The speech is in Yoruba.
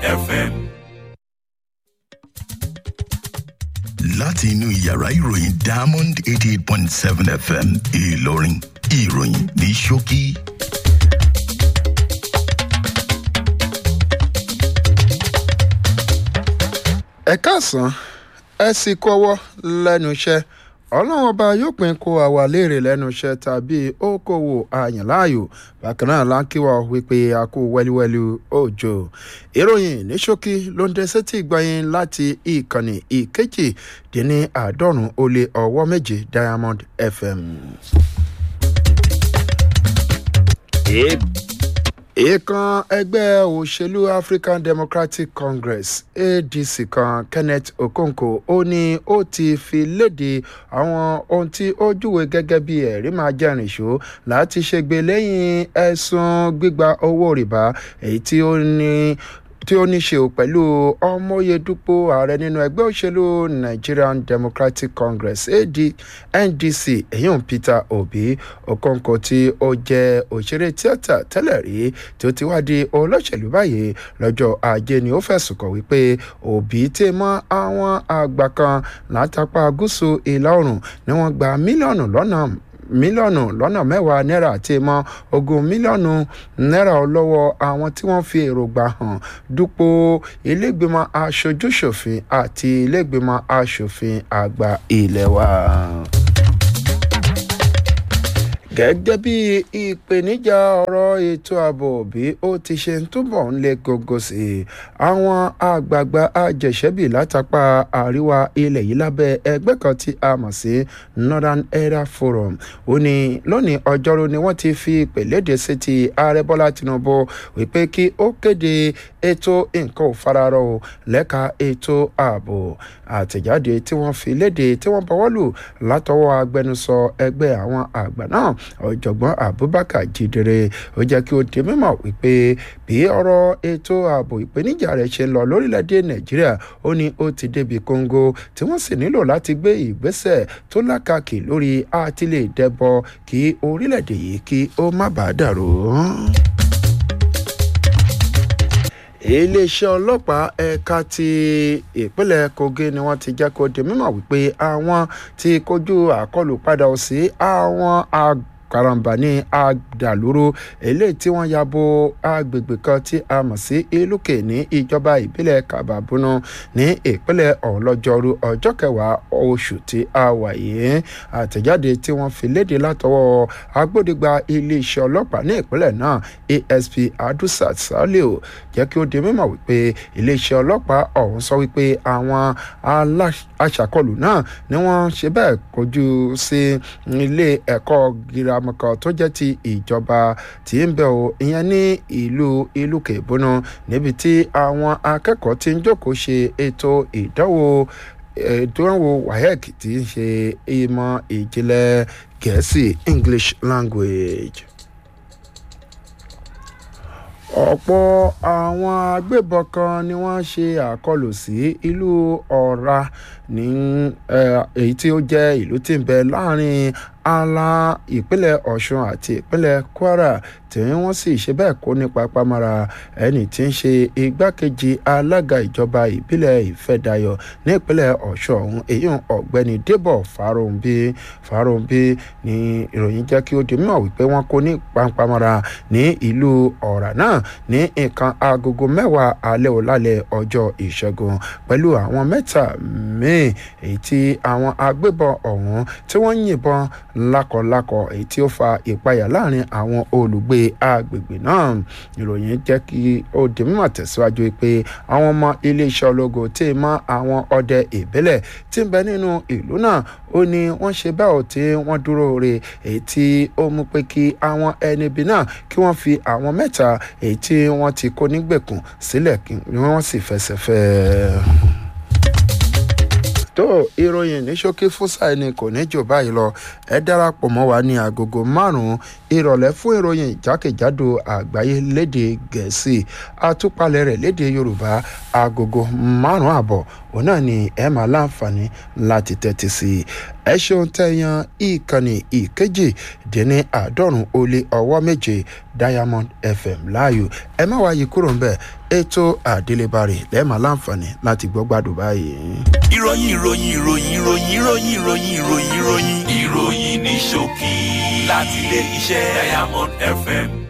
FM. láti inú yàrá ìròyìn diamond eighty eight point seven fm ìlọrin ìròyìn ní ṣókí. ẹ káàsán ẹ sì kọ́wọ́ lẹ́nu iṣẹ́ ọlọ́run ọba yóò pín kó àwa léèrè lẹ́nu iṣẹ́ tàbí okòwò àyànláàyò bákan náà láńkíwá wípé a kú wẹ́líwẹ́lí òjò ìròyìn ní ṣókí ló ń dé sétí ìgbọ̀yìn láti ìkànnì ìkejì dín ní àádọ́rùn-ún ó lé ọwọ́ méje diamond fm. èèkàn ẹgbẹ́ òṣèlú african democratic congress adc kan kenneth okonkwo ó ní ó ti fi léde àwọn ohun tí ó júwe gẹ́gẹ́ bí ẹ̀rí máa jẹ́rìn ṣó láti ṣègbè lẹ́yìn ẹ̀sùn gbígba owó rìbá èyí tí ó ní tí ó ní ṣe pẹ̀lú ọmọyedúpọ̀ ààrẹ nínú ẹgbẹ́ òṣèlú nigerian democratic congress AD, ndc èyàn peter obi okonkwo tí ó jẹ́ òṣèré tíátà tẹ́lẹ̀ rí tí ó ti wá di olóṣèlú báyìí lọ́jọ́ ajé ni ó fẹ̀sùn kàn wípé obi tè mọ́ àwọn àgbà kan látàpá gúúsù ìlà oòrùn ni wọ́n gba mílíọ̀nù lọ́nà mílíọ̀nù lọ́nà mẹ́wàá náírà àti mọ́ ogún mílíọ̀nù náírà lọ́wọ́ àwọn tí wọ́n fi èròǹgbà hàn dúpọ̀ ilégbèmọ̀ aṣojúṣòfin àti ilégbèmọ̀ aṣòfin àgbà ilé wa gẹ́gẹ́ bí ìpèníjà ọ̀rọ̀ ètò ààbò bí ó ti ṣe ń túbọ̀ ń le gógó sí i àwọn àgbààgbà àjẹsẹ́bì látàpá àríwá ilẹ̀ yìí lábẹ́ ẹgbẹ́ kan tí a mọ̀ sí northern area forum ó ní lónìí ọjọ́rú ni wọ́n ti fi ìpèlédè sí ti ààrẹ bọ́lá tinubu wípé kí ó kéde ètò nǹkan ò fararọ o lẹ́ka ètò ààbò àtẹ̀jáde tí wọ́n fi léde tí wọ́n bọwọ́ lù látọwọ́ agbẹnusọ ẹgbẹ́ àwọn àgbà náà ọ̀jọ̀gbọ́n abubakar jidere ó jẹ́ kí ó di mímọ̀ wípé bí ọ̀rọ̀ ètò ààbò ìpèníjà rẹ̀ ṣe lọ lórílẹ̀‐èdè nàìjíríà ó ní ó ti débi kóńgó tí wọ́n sì nílò láti gbé ìgbésẹ̀ tó lákàkì lórí àtìlẹ̀ dẹ́bọ kí orílẹ̀‐èdè yìí kí ó má bàa dàrú iléeṣẹ́ ọlọ́pàá ẹ̀ka ti ìpínlẹ̀ kogi ni wọ́n ti jẹ́ kó di mímọ̀ wípé àwọn ti kojú àkọlù padà sí àwọn àgbẹ̀ karambà ní àdàlúrú eléyìí tí wọ́n ya bo agbègbè kan tí a mọ̀ sí ìlúkè ní ìjọba ìbílẹ̀ kababunu ní ìpínlẹ̀ ọ̀lọ́jọ́rú ọjọ́ kẹwàá oṣù tí a wà yìí àtẹ̀jáde tí wọ́n fi léde látọwọ́ agbódegba iléeṣẹ́ ọlọ́pàá ní ìpínlẹ̀ náà asp adusat salio jẹ́ kí ó di mímọ̀ wípé iléeṣẹ́ ọlọ́pàá ọ̀hún sọ wípé àwọn aṣàkọlù náà ni wọ́n ṣe bẹ́ẹ̀ kojú sí ilé ẹ̀kọ́ girama àmọ́ kan tó jẹ́ ti ìjọba tí ń bẹ̀ ọ́ ìyẹn ní ìlú ìlú kẹ̀bọ́nà níbi tí àwọn akẹ́kọ̀ọ́ ti ń jókòó ṣe ètò ìdánwò ìdánwò waec tí ń ṣe ìmọ̀ ìjìnlẹ̀ gẹ̀ẹ́sì english language ọ̀pọ̀ àwọn agbébọn kan ni wọ́n ṣe àkọlù sí ìlú ọ̀ra ní èyí tí ó jẹ́ ìlú tí ń bẹ láàrin ala ìpínlẹ̀ ọ̀ṣun àti ìpínlẹ̀ kwara tí wọ́n sì ṣe bẹ́ẹ̀ kó nípa pamara ẹni tí ń ṣe igbákejì alága ìjọba ìbílẹ̀ ìfẹ́dayọ̀ ní ìpínlẹ̀ ọ̀ṣun ọ̀hún èyí ọ̀gbẹ́ni débọ̀ fáróǹbí fáróǹbí ní ìròyìn jẹ́ kí ó di mímọ̀ wípé wọ́n kó ní pamara ní ìlú ọ̀rà náà ní nǹkan agogo mẹ́wàá alẹ́ òlálẹ̀ ọjọ́ ìṣẹ́gun pẹ̀lú àwọn mẹ́ta míì èyí tí àwọn agbébọn ọ̀hún tí wọ́n yìnbọn lákọlákọ èyí tí ó fa ìpayà láàrin àwọn olùgbé agbègbè náà ìròyìn jẹ́ kí ó di mímọ̀ tẹ̀síwájú pé àwọn ọmọ iléeṣẹ́ ológo tí mọ́ àwọn ọdẹ ìbílẹ̀ tí ń bẹ nínú ìlú náà ó ní wọ́n ṣe bẹ́ẹ̀ tí wọ́n dúró re èyí tí ó mú pé kí àwọn ẹni ibi náà kí wọ́n fi àwọn mẹ́ta èyí tí wọ́n ti kó nígbèkùn sílẹ̀ kí wọ́n sì fẹsẹ̀ fẹ́ ẹ tó ìròyìn ní ṣókí fúsà ẹni kò ní jù báyìí lọ ẹ darapọ̀ mọ́ wa ní agogo márùn-ún ìrọ̀lẹ́ fún ìròyìn jákèjádò àgbáyé léde gẹ̀ẹ́sì àtúpalẹ̀ rẹ̀ léde yorùbá agogo márùn-ún àbọ̀ òun náà ni ẹ máa láǹfààní láti tẹ́tí sí i ẹ ṣeun tẹ̀yàn ìkànnì ìkejì dín ní àádọ́rùn-ún ó lé ọwọ́ méje diamond fm láàyò ẹ má wáyé kúrò ń bẹ̀ ètò àdélébárè lẹ́ẹ̀ma láǹfààní láti gbọ́ gbádùn báyìí. ìròyìn ìròyìn ìròyìn ìròyìn ìròyìn ìròyìn ìròyìn ìròyìn ìròyìn ní ṣókí láti ilé iṣẹ́ diamond fm